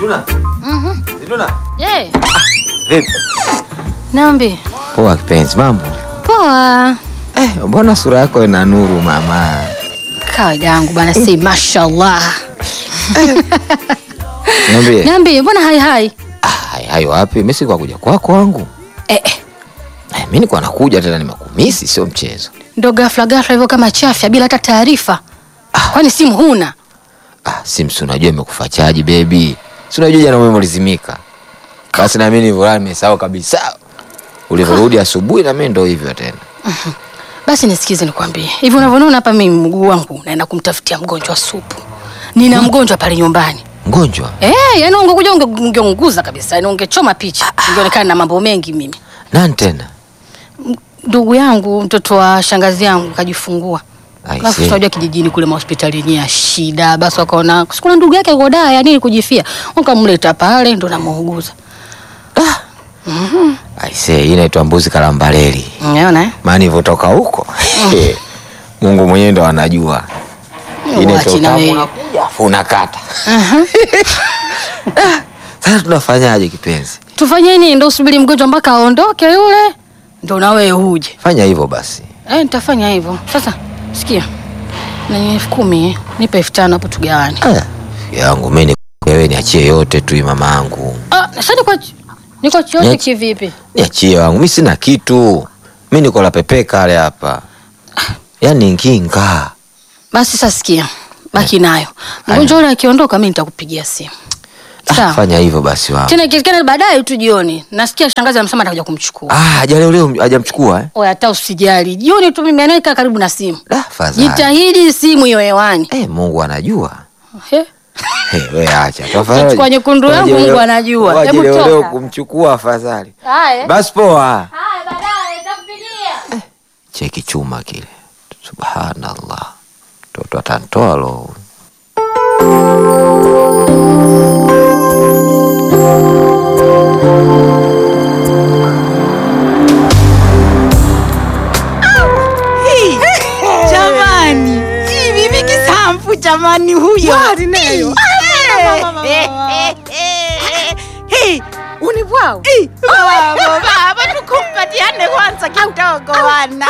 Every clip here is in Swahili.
Zituna. Mhm. Zituna. Eh, Vipi? Nambi. Poa kipenzi, mambo? Poa. Eh, mbona sura yako ina nuru mama? Kawaida yangu bana, si mashallah. Niambie. Nambi, mbona hai hai? Ah, hai hayo wapi? Mimi si kwa kuja kwako wangu. Eh, eh. Eh, mimi niko nakuja tena nimekumisi sio mchezo. Ndo ghafla ghafla hivyo kama chafya bila hata taarifa. Kwani simu huna? Ah, Sims unajua imekufa chaji baby. Si unajua jana umeme ulizimika. Basi na mimi nilivyorudi nimesahau kabisa. Ulivyorudi asubuhi na mimi ndo hivyo tena. Basi nisikize nikwambie. Hivi unavyoona hapa mimi mguu wangu naenda kumtafutia mgonjwa supu. Nina mgonjwa pale nyumbani. Mgonjwa? Eh, yani ungekuja unge- ungeunguza kabisa, yani ungechoma picha. Ungeonekana na mambo mengi mimi. Nani tena? Ndugu yangu, mtoto wa shangazi yangu kajifungua. I Alafu see. tunajua kijijini kule mahospitalini ya shida, basi wakaona sikuna ndugu yake yuko daa ya nini kujifia, wakamleta pale ndo namuuguza. I say, hii inaitwa mbuzi kalambaleli. Unaona eh? Maana ilivyotoka huko. Mungu mwenyewe ndo anajua. Ile Uachi na toka wewe. unakuja afu unakata. Aha. Sasa tunafanyaje kipenzi? Tufanye nini? Ndo usubiri mgonjwa mpaka aondoke yule, ndo na wewe uje. Fanya hivyo basi. Eh, nitafanya hivyo. Sasa sikia, na elfu kumi eh, nipe elfu tano hapo tugawane. Ah, yangu mimi ni wewe niachie yote tu hii mamangu. Ah, sasa niko niko chote Niache- kivipi? Niachie wangu, mimi sina kitu. Mimi niko la pepe kale hapa. Yaani nginga. Basi sasa sikia, baki nayo. Mgonjwa yule akiondoka, mimi nitakupigia simu. Ah, Sawa. fanya hivyo basi wangu. Tena ikiwezekana baadaye tu jioni. Nasikia shangazi amesema atakuja kumchukua. Ah, haja leo leo hajamchukua eh? Oya, hata usijali. Jioni tu mimi anaika karibu na simu. Da, fadhali. Jitahidi simu hiyo hewani. Eh, Mungu anajua. He? Hey, we acha. Tafadhali. Kichukua nyekundu yangu, Waje Mungu leo- anajua. waje Hebu leo toka. leo kumchukua afadhali. Haya. Basi poa. Haya, baadaye nitakupigia. Cheki chuma kile. Subhanallah. Toto atantoa lo. Jamani, hii bibi kisamfu jamani huyo. Mwali nayo. Hey, Unibwao. baba, baba tukumpatiane kwanza kidogo wana.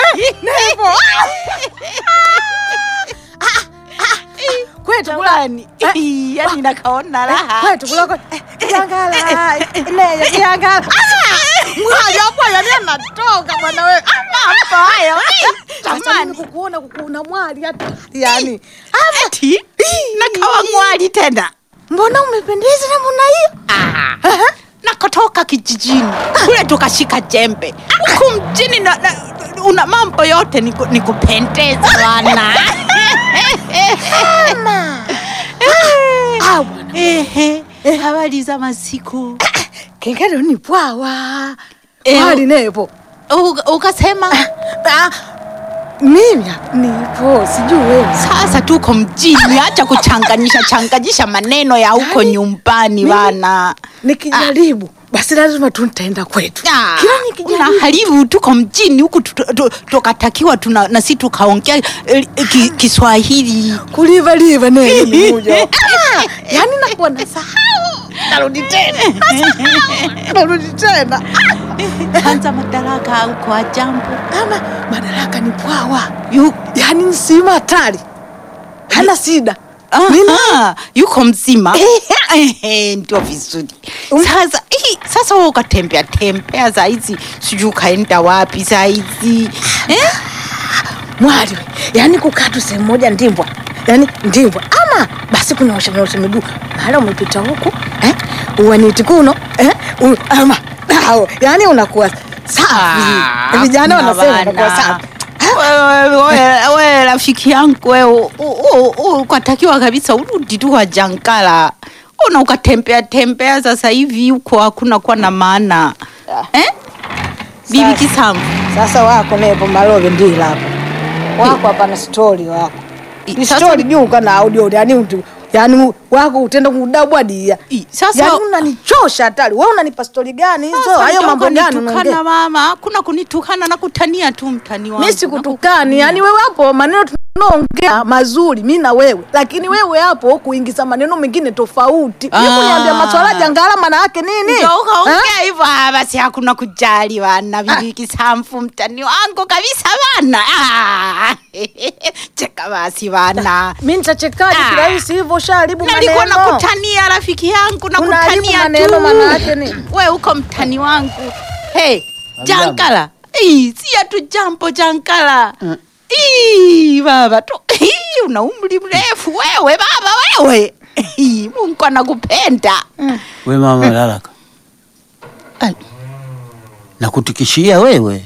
Kwetu kula. Jamani, yani nakaona raha. Kwetu kula. kwa- eh, Kiangala. Neya kiangala. Mwali hapo yani anatoka bwana wewe. Mambo hayo. Jamani Jamani, kukuona kukuona mwali hata. Yani. eti nakawa ngwali tena. Mbona umependeza namna hiyo? nakotoka kijijini kule tukashika jembe huku mjini na, na, una mambo yote niku- nikupendeza bwana Ah, bwana. Ehe, habari za masiku Kengele ni bwawa. Eh, Mwali nepo. Uka- ukasema Ah, Mimi hapa nipo sijui wewe. sasa tuko mjini acha kuchanganyisha changanyisha maneno ya huko nyumbani bana Nikijaribu basi lazima tu nitaenda kwetu. Ah, Kila nikijaribu una haribu tuko mjini huku tu- tu- tukatakiwa tuna nasi tukaongea eh, ki- Kiswahili kuliva liva neno ni moja. Ah, yani nakuwa nasahau. Narudi tena. Nasahau. Narudi tena. kwanza madaraka huko ajambo Ama madaraka ni bwawa. Yu- Yani ni sima hatari. Hana shida. Mimi Aha, yuko mzima Ehe, ndio vizuri sasa hii, sasa wewe ukatembea tembea saizi sijui ukaenda wapi saizi eh? mwali we. Yani kukaa tu sehemu moja ndimbwa. Yani ndimbwa. Ama basi kunaosha naosha miguu. Mara umepita huku eh? Uwaniti kuno eh? U, ama hao. Yani unakuwa safi. Ah, Vijana hakuna wanasema bana. unakuwa safi. Wewe- wewe wewe rafiki yangu wewe u- u- u- ukatakiwa kabisa urudi tu kwa Jankala una ukatembea tembea sasa hivi huko hakuna kuwa na maana eh? bibi Sasa. kisambu Sasa wako nepo malove ndila hapo. Wako hapa na story wako. I- Ni sasa- story juu kana audio yani mtu yani wako utenda kudabwadia. I- sasa- yani unanichosha hatari. Wewe unanipa story gani hizo? Sasa Hayo ndio mambo gani ukanitukana unaongea? mama, hakuna kunitukana na kutania tu mtani wangu. Mimi sikutukani, yani wewe hapo maneno naongea mazuri mi na wewe, lakini wewe hapo kuingiza maneno mengine tofauti. Ah. Hebu niambia maswala jangala maana yake nini? Ndio Ha? ukaongea hivyo, ah, basi hakuna kujali wana viliki samfu mtani wangu kabisa bana. Ah, cheka basi bana. Mi nitachekaje Ah. kirahisi hivyo? Shaharibu Nalikuwa maneno. nakutania rafiki yangu, Unaharibu nakutania maneno tu. maana yake nini? We uko mtani wangu. Hey, Jankala. Ii, si atu jambo Jankala. Ii, baba tu. Ii, una umri mrefu wewe baba wewe. Ii, Mungu anakupenda. We mama Lalaka, Ai. nakutikishia wewe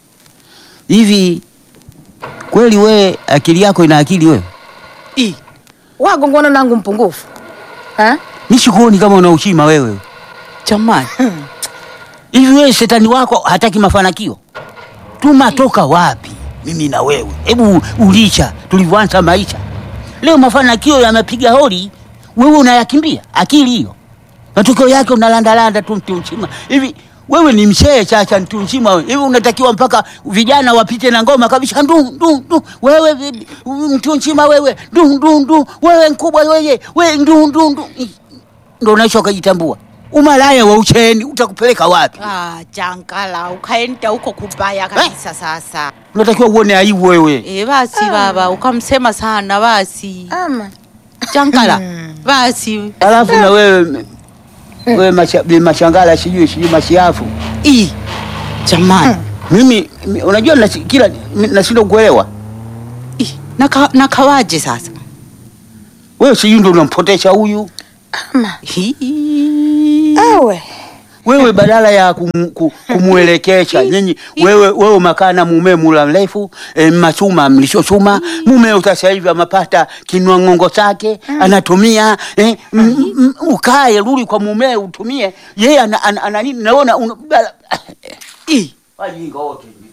hivi kweli, we akili yako ina akili wewe? Ii, Wagongona nangu mpungufu ha? Nishikuoni kama una ushima wewe. jamani. Hivi wewe shetani wako hataki mafanikio? Tumatoka wapi mimi na wewe? Hebu ulisha tulivyoanza maisha. Leo mafanikio yamepiga hodi, wewe unayakimbia. Akili hiyo, matokeo yake unalandalanda tu mtu mzima. Hivi wewe ni mshee chacha, mtu mzima wewe. Hivi unatakiwa mpaka vijana wapite na ngoma kabisa, ndu ndu ndu, wewe vi- mtu mzima wewe, ndu ndu ndu, wewe mkubwa wewe, wewe ndu ndu ndu, ndo unaisha ukajitambua. Umalaya wa ucheni utakupeleka wapi? Ah, Jankala, ukaenda huko kubaya kabisa sasa. unatakiwa uone aibu wewe. Eh, basi baba, ukamsema sana basi. Ama Jankala, basi. Alafu na wewe wewe macha- bi mashangala sijui sijui mashiafu. Ii, jamani. Mimi mi- unajua nasi, kila mi- nashindwa kuelewa. Ii, naka, nakawaje sasa? Wewe sijui ndio unampotesha huyu. ama Hii. awe Wewe badala ya kum, ku, kumuelekesha nyinyi wewe wewe makana mume mula mrefu e, machuma mlishochuma mume sasa hivi amapata kinwa ng'ongo chake anatumia e, m, m, ukae rudi kwa mume utumie yeye ana, ana, ana, nini naona una, bala- Ii. wajinga wote